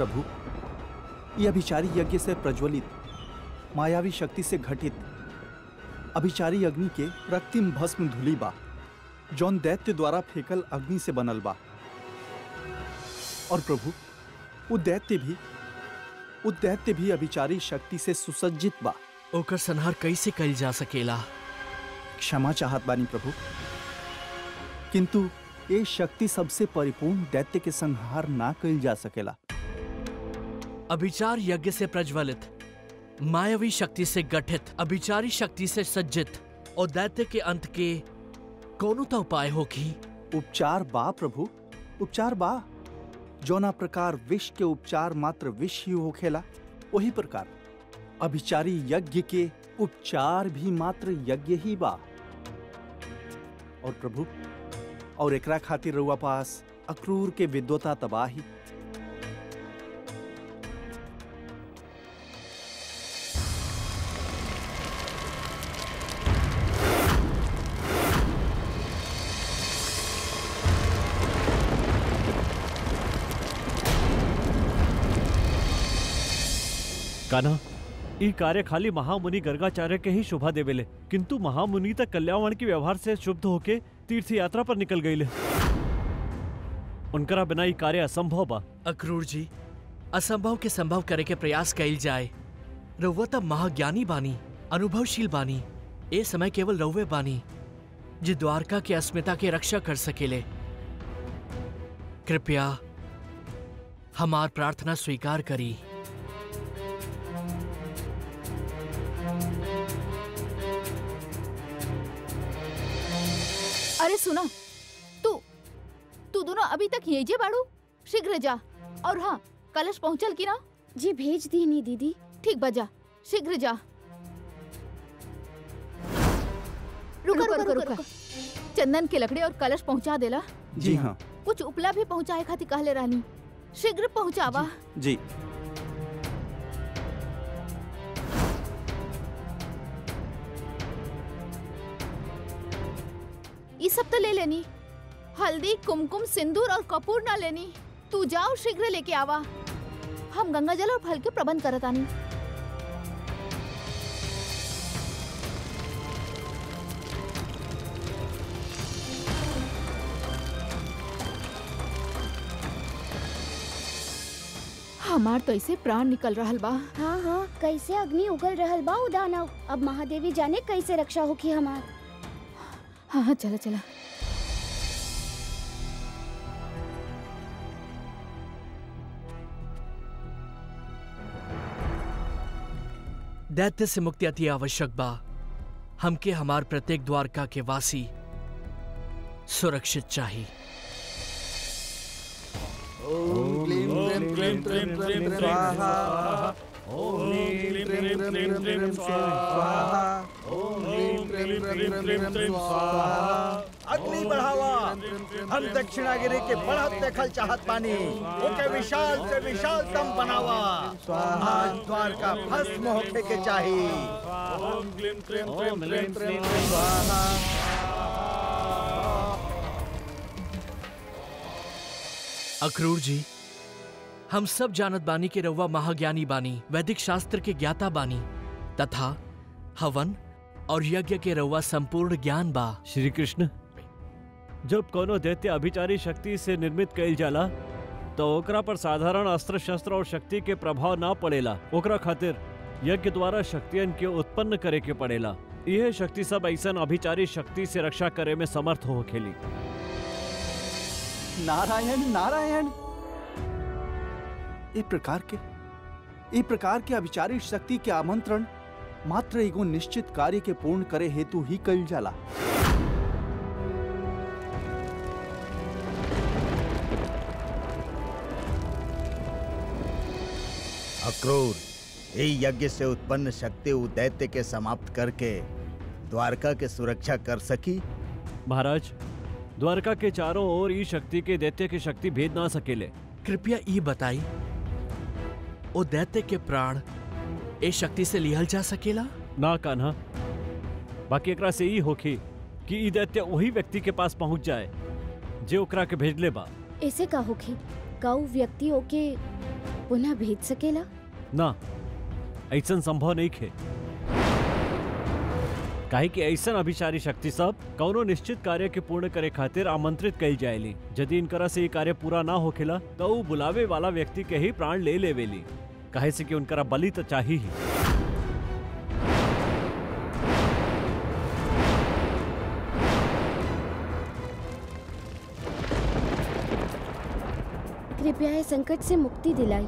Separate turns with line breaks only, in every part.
प्रभु ये अभिचारी यज्ञ से प्रज्वलित मायावी शक्ति से घटित अभिचारी अग्नि के रक्तिम भस्म धुली बा जौन दैत्य द्वारा फेकल अग्नि से बनल बा और प्रभु वो दैत्य भी वो दैत्य भी अभिचारी शक्ति से सुसज्जित बा
ओकर संहार कैसे कल जा सकेला
क्षमा चाहत बानी प्रभु किंतु ये शक्ति सबसे परिपूर्ण दैत्य के संहार ना कइल जा सकेला
अभिचार यज्ञ से प्रज्वलित मायावी शक्ति से गठित अभिचारी शक्ति से सज्जित और दैत्य के अंत के कौनो तो उपाय होगी
उपचार बा प्रभु उपचार बा जौना प्रकार विष के उपचार मात्र विष ही होखेला वही प्रकार अभिचारी यज्ञ के उपचार भी मात्र यज्ञ ही बा और प्रभु और एकरा खातिर रउआ पास अक्रूर के विद्वता तबाही
कान्हा ई कार्य खाली महामुनि गर्गाचार्य के ही शोभा देवेले किंतु महामुनि तक कल्याण के व्यवहार से शुद्ध होके तीर्थ यात्रा पर निकल गईले उनकरा बिना ई कार्य असंभव बा
अक्रूर जी असंभव के संभव करे के प्रयास कैल जाए रउआ तब महाज्ञानी बानी अनुभवशील बानी ए समय केवल रउवे बानी जे द्वारका के अस्मिता के रक्षा कर सकेले कृपया हमार प्रार्थना स्वीकार करी
अरे सुनो तू तू दोनों अभी तक यही जे बाड़ू शीघ्र जा और हाँ कलश पहुंचल की ना
जी भेज दी नी दीदी
ठीक बजा शीघ्र जा रुका रुका रुका, रुका। चंदन के लकड़ी और कलश पहुंचा देला
जी हाँ
कुछ उपला भी पहुंचाए खातिर कहले रानी शीघ्र पहुंचावा
जी
ये सब तो ले लेनी हल्दी कुमकुम सिंदूर और कपूर ना लेनी तू जाओ शीघ्र लेके आवा हम गंगा जल और फल के प्रबंध करत आनी हमार तो ऐसे प्राण निकल रहल बा
हाँ हाँ कैसे अग्नि उगल रहल बा उदानव अब महादेवी जाने कैसे रक्षा होखी हमार
हाँ हाँ चला चला
दैत्य से मुक्ति अति आवश्यक बा हमके हमार प्रत्येक द्वारका के वासी सुरक्षित चाहिए
ओम क्लीं क्लीं क्लीं क्लीं क्लीं क्लीं स्वाहा ओम क्लीं क्लीं क्लीं क्लीं स्वाहा ओम क्लीं क्लीं क्लीं क्लीं क्लीं स्वाहा
अग्नि बढ़ावा हम दक्षिणागिरी के बढ़त देखल चाहत पानी ओके विशाल से विशालतम बनावा आज द्वारका भस्म होके के चाही
ओम क्लीं क्लीं क्लीं क्लीं क्लीं स्वाहा
अक्रूर जी हम सब जानत बानी के रउआ महाज्ञानी बानी वैदिक शास्त्र के ज्ञाता बानी तथा हवन और यज्ञ के रउआ संपूर्ण ज्ञान बा
श्री कृष्ण जब कोनो दैत्य अभिचारी शक्ति से निर्मित कइल जाला तो ओकरा पर साधारण अस्त्र शस्त्र और शक्ति के प्रभाव ना पड़ेला ओकरा खातिर यज्ञ द्वारा शक्तियन के उत्पन्न करे के पड़ेला यह शक्ति सब ऐसन अभिचारी शक्ति से रक्षा करे में समर्थ हो खेली
नारायण नारायण एक प्रकार के एक प्रकार के अभिचारी शक्ति के आमंत्रण मात्र एगो निश्चित कार्य के पूर्ण करे हेतु ही कइल जाला
अक्रूर यही यज्ञ से उत्पन्न शक्ति उ दैत्य के समाप्त करके द्वारका के सुरक्षा कर सकी
महाराज द्वारका के चारों ओर ई शक्ति के दैत्य के शक्ति भेद ना सकेले
कृपया ई बताई ओ दैत्य के प्राण ए शक्ति से लिहल जा सकेला
ना कान्हा बाकी एकरा से ई होखी कि ई दैत्य वही व्यक्ति के पास पहुंच जाए जे ओकरा के भेजले बा
ऐसे का होखी का उ व्यक्ति ओके पुनः भेज सकेला
ना ऐसन संभव नहीं खे काहे कि ऐसन अभिचारी शक्ति सब कौनो निश्चित कार्य के पूर्ण करे खातिर आमंत्रित कई जाएली यदि इनकरा से ये कार्य पूरा ना होखेला तो ऊ बुलावे वाला व्यक्ति के ही प्राण ले लेवेली काहे से कि उनकरा बलि तो चाहिए ही
कृपया इस संकट से मुक्ति दिलाई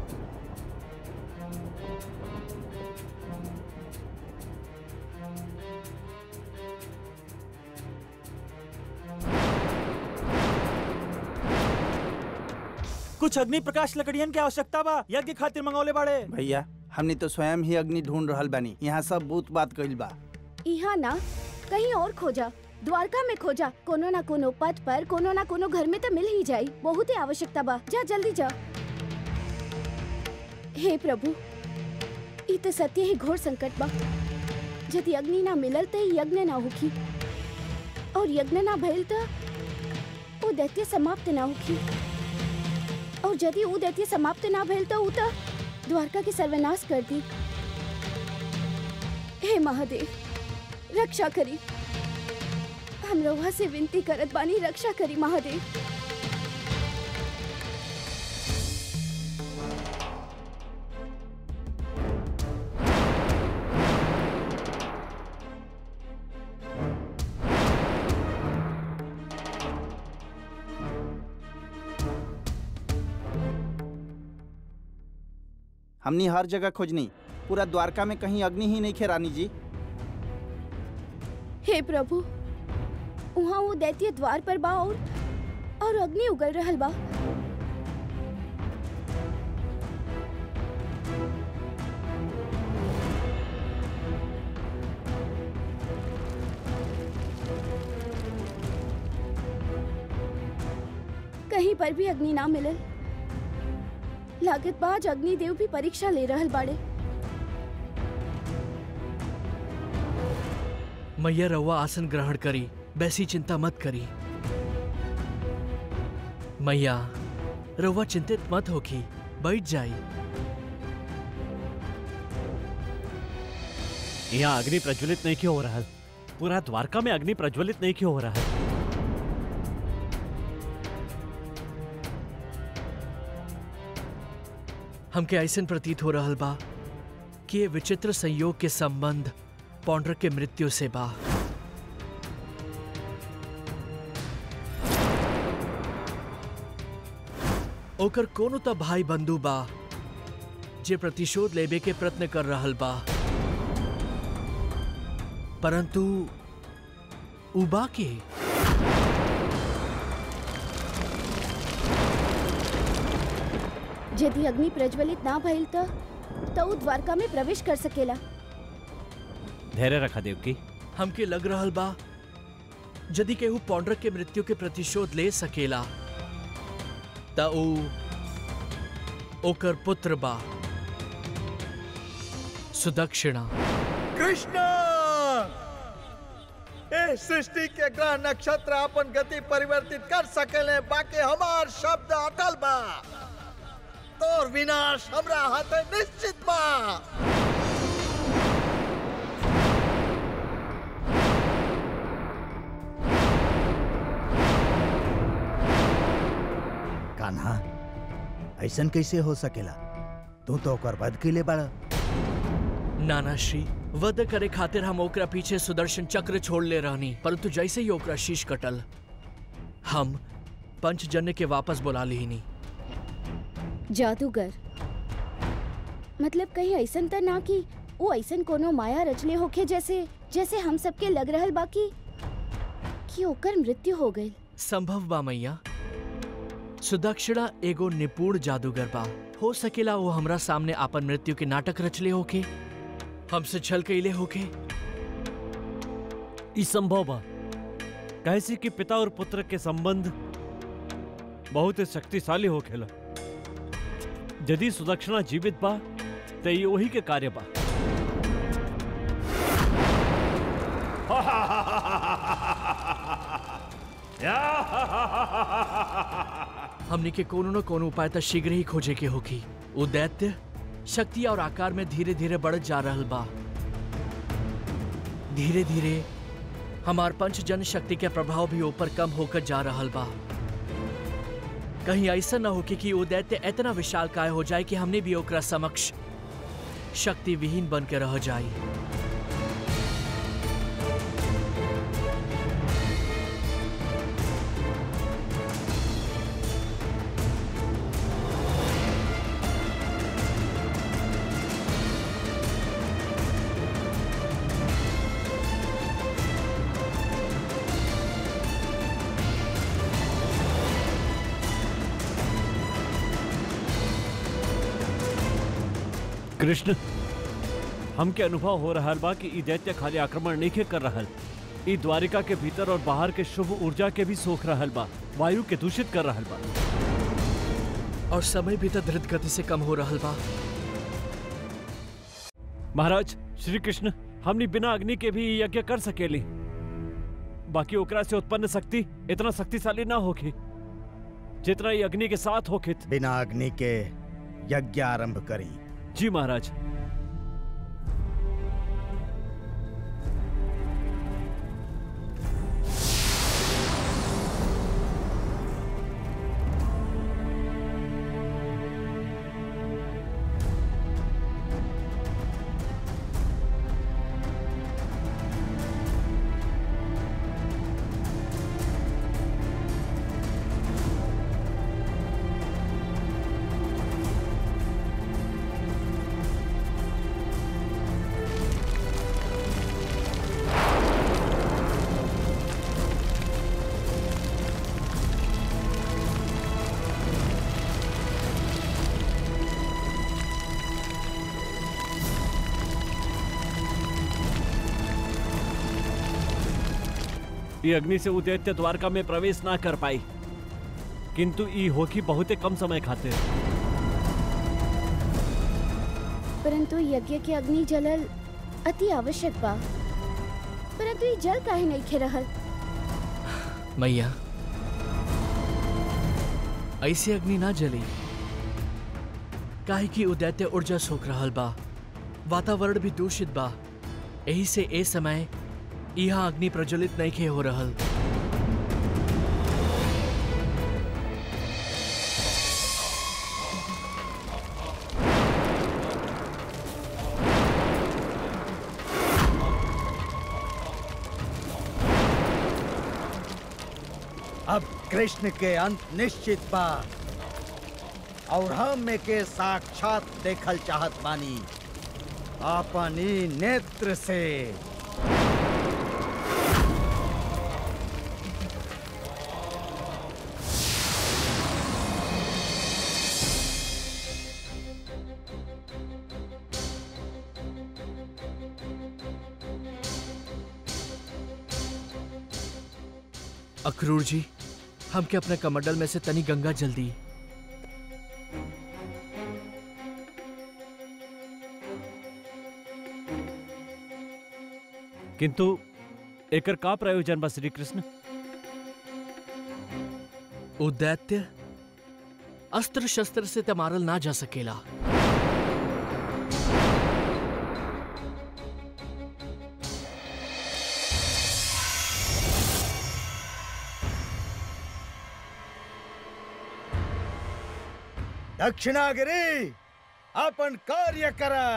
कुछ अग्नि प्रकाश लकड़ियन के आवश्यकता बा यज्ञ खातिर मंगौले बाड़े
भैया हमने तो स्वयं ही अग्नि ढूंढ रहल बानी यहाँ सब बूत बात कइल बा
यहाँ ना कहीं और खोजा द्वारका में खोजा कोनो ना कोनो पथ पर कोनो ना कोनो घर में तो मिल ही जाई बहुत ही आवश्यकता बा जा जल्दी जा हे प्रभु ई तो सत्य ही घोर संकट बा यदि अग्नि ना मिलल तो यज्ञ ना होखी और यज्ञ ना भइल तो वो दैत्य समाप्त ना होखी और यदि वो दैत्य समाप्त ना भइल तो ऊ तो द्वारका के सर्वनाश कर दी हे महादेव रक्षा करी हम रउआ से विनती करत बानी रक्षा करी महादेव
हमने हर जगह खोजनी पूरा द्वारका में कहीं अग्नि ही नहीं खे रानी जी
हे प्रभु वहाँ वो दैत्य द्वार पर बा और और अग्नि उगल रहल बा कहीं पर भी अग्नि ना मिलल लागत बाज अग्निदेव भी परीक्षा ले रहल बाड़े
मैया रउआ आसन ग्रहण करी बैसी चिंता मत करी मैया रउआ चिंतित मत होखी बैठ जाई
यहाँ अग्नि प्रज्वलित नहीं क्यों हो रहा है पूरा द्वारका में अग्नि प्रज्वलित नहीं क्यों हो रहा है
हमके ऐसन प्रतीत हो रहल बा कि ये विचित्र संयोग के संबंध पौंड्र के मृत्यु से बा ओकर कोनो त भाई बंधु बा जे प्रतिशोध लेबे के प्रयत्न कर रहल बा परंतु उबा के
यदि अग्नि प्रज्वलित ना भइल तो तो ऊ द्वारका में प्रवेश कर सकेला
धैर्य रखा देवकी
हमके लग रहल बा यदि केहू पौंड्र के मृत्यु के प्रतिशोध ले सकेला त ऊ ओकर पुत्र बा सुदक्षिणा
कृष्ण ए सृष्टि के ग्रह नक्षत्र अपन गति परिवर्तित कर सकेले बाकी हमार शब्द अटल बा तोर विनाश हमरा हाथे निश्चित बा कान्हा ऐसन कैसे हो सकेला तू तो ओकर वध के लिए बड़ा
नाना श्री वध करे खातिर हम ओकरा पीछे सुदर्शन चक्र छोड़ ले रहनी परंतु जैसे ही ओकरा शीश कटल हम पंचजन्य के वापस बुला लीनी
जादूगर मतलब कहीं ऐसन त ना कि वो ऐसन कोनो माया रचले होखे जैसे जैसे हम सबके लग रहल बाकी कि ओकर मृत्यु हो गई
संभव बा मैया सुदक्षिणा एगो निपुण जादूगर बा हो सकेला वो हमरा सामने आपन मृत्यु के नाटक रचले होके हमसे छल कैले होके
ई संभव बा कैसे कि पिता और पुत्र के संबंध बहुत ही शक्तिशाली हो खेला यदि सुदक्षिणा जीवित बा तो ये वही के कार्य बा
हमने के कोनो न कोनो उपाय त शीघ्र ही खोजे के होगी उ दैत्य शक्ति और आकार में धीरे धीरे बढ़ जा रहल बा धीरे धीरे हमार पंच जन शक्ति के प्रभाव भी ऊपर कम होकर जा रहल बा कहीं ऐसा न हो कि, कि वो दैत्य इतना विशाल काय हो जाए कि हमने भी ओकरा समक्ष शक्ति विहीन बन के रह जाई
कृष्ण हमके अनुभव हो रहा बा कि ई दैत्य खाली आक्रमण नहीं कर रहल ई द्वारिका के भीतर और बाहर के शुभ ऊर्जा के भी सोख रहल बा वायु के दूषित कर रहल बा
और समय भी तो धृत गति से कम हो रहल बा
महाराज श्री कृष्ण हमनी बिना अग्नि के भी ई यज्ञ कर सकेली बाकी ओकरा से उत्पन्न शक्ति इतना शक्तिशाली ना होगी जितना ई अग्नि के साथ होखित
बिना अग्नि के यज्ञ आरंभ करी
जी महाराज ये अग्नि से उदैत्य द्वारका में प्रवेश ना कर पाई किंतु ई होगी बहुत कम समय खातिर
परंतु यज्ञ के अग्नि जलल अति आवश्यक बा परंतु ये जल काहे नहीं खे रहल
मैया ऐसे अग्नि ना जली काहे कि उदैत्य ऊर्जा सोख रहल बा वातावरण भी दूषित बा यही से ए समय यहाँ अग्नि प्रज्वलित नहीं खे हो रहल
अब कृष्ण के अंत निश्चित बा और हम के साक्षात देखल चाहत बानी अपन ई नेत्र से
अक्रूर जी हमके अपने कमंडल में से तनी गंगा जल दी
किंतु एकर का प्रयोजन बा श्री कृष्ण
उदैत्य अस्त्र शस्त्र से त मारल ना जा सकेला
दक्षिणागिरी अपन कार्य करा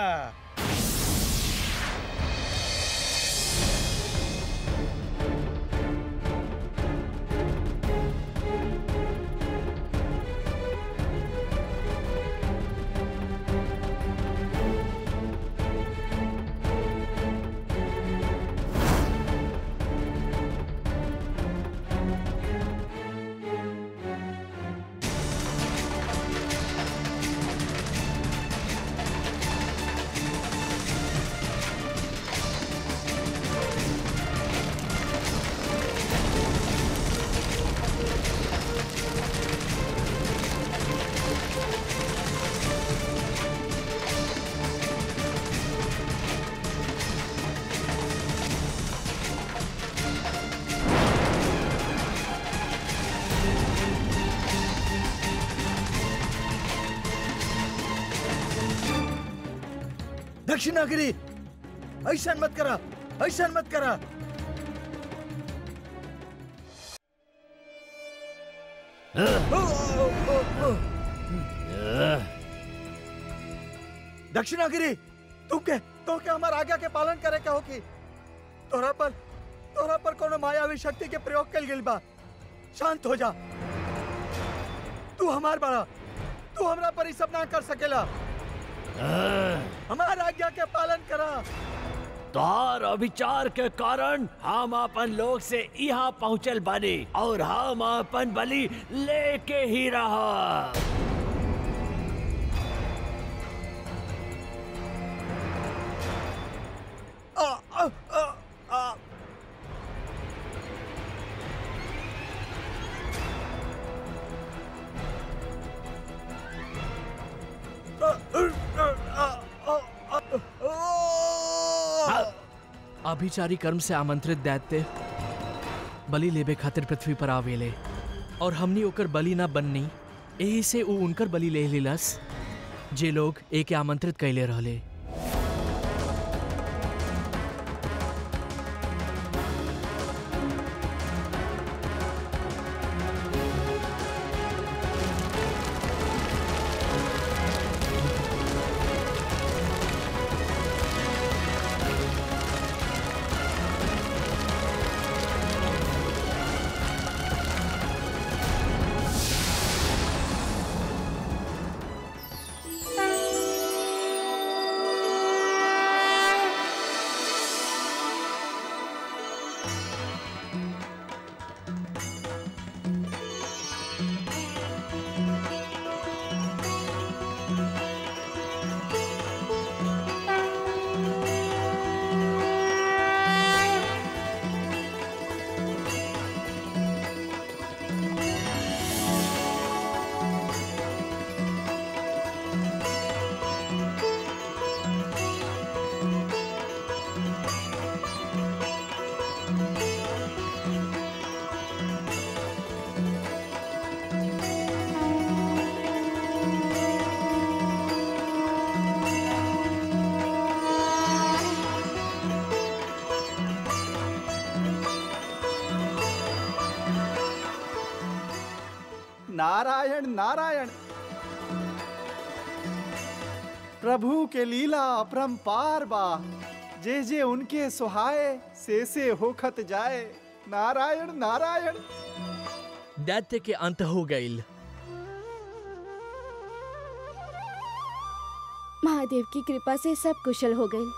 दक्षिणागिरी ऐसा मत करा ऐसा मत करा दक्षिणागिरी तू के तो के हमार आज्ञा के पालन करे के होकी तोरा पर तोरा पर कोनो मायावी शक्ति के प्रयोग कल गेल बा शांत हो जा तू हमार बड़ा तू हमरा पर ई सब ना कर सकेला हमार आज्ञा के पालन करा
तोहर अभिचार के कारण हम अपन लोग से यहाँ पहुँचल बानी और हम अपन बलि लेके ही रहा
आ, आ, आ, आ,
अभिचारी कर्म से आमंत्रित दैत्य बलि लेबे खातिर पृथ्वी पर आवेले और हमनी ओकर बलि ना बननी एही से ऊ उनकर बलि ले लेलस जे लोग एके आमंत्रित कैले रहले
नारायण नारायण प्रभु के लीला अपरंपार बा जे जे उनके सुहाए से से होखत जाए नारायण नारायण
दैत्य के अंत हो गईल
महादेव की कृपा से सब कुशल हो गए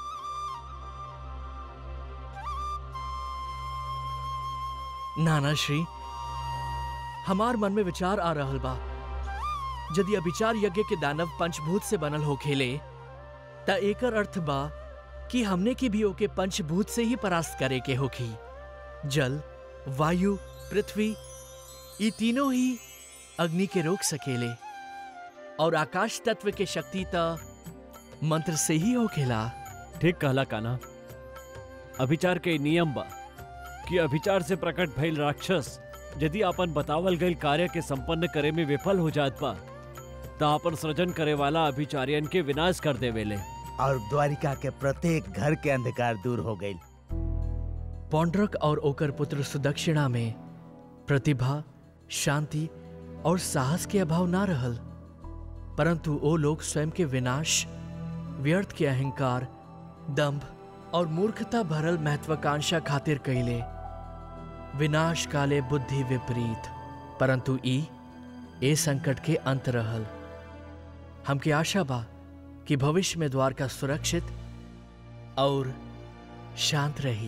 नाना श्री हमार मन में विचार आ रहल बा यदि अभिचार यज्ञ के दानव पंचभूत से बनल हो खेले त एकर अर्थ बा कि हमने की भी ओके पंचभूत से ही परास्त करे के होखी जल वायु पृथ्वी ये तीनों ही अग्नि के रोक सकेले और आकाश तत्व के शक्ति त मंत्र से ही होखेला
ठीक कहला काना अभिचार के नियम बा कि अभिचार से प्रकट भइल राक्षस यदि अपन बतावल गईल कार्य के संपन्न करे में विफल हो जात बा त अपन सृजन करे वाला अभिचारियन के विनाश कर देवेले
और द्वारिका के प्रत्येक घर के अंधकार दूर हो गई
पौंड्रक और ओकर पुत्र सुदक्षिणा में प्रतिभा शांति और साहस के अभाव ना रहल परंतु ओ लोग स्वयं के विनाश व्यर्थ के अहंकार दंभ और मूर्खता भरल महत्वाकांक्षा खातिर कैले विनाश काले बुद्धि विपरीत परंतु ई ए संकट के अंत रहल हमके आशा बा कि भविष्य में द्वारका सुरक्षित और शांत रही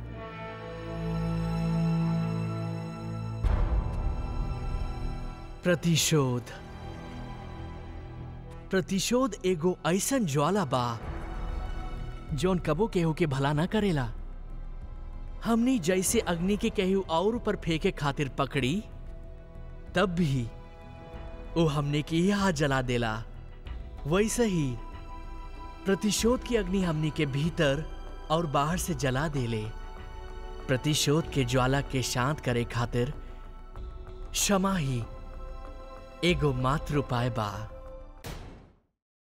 प्रतिशोध प्रतिशोध एगो ऐसन ज्वाला बा जौन कबो केहू के भला ना करेला हमनी जैसे अग्नि के केहू और ऊपर फेंके खातिर पकड़ी तब भी वो हमने की ही हाथ जला देला वैसे ही प्रतिशोध की अग्नि हमनी के भीतर और बाहर से जला देले प्रतिशोध के ज्वाला के शांत करे खातिर क्षमा ही एगो मात्र उपाय बा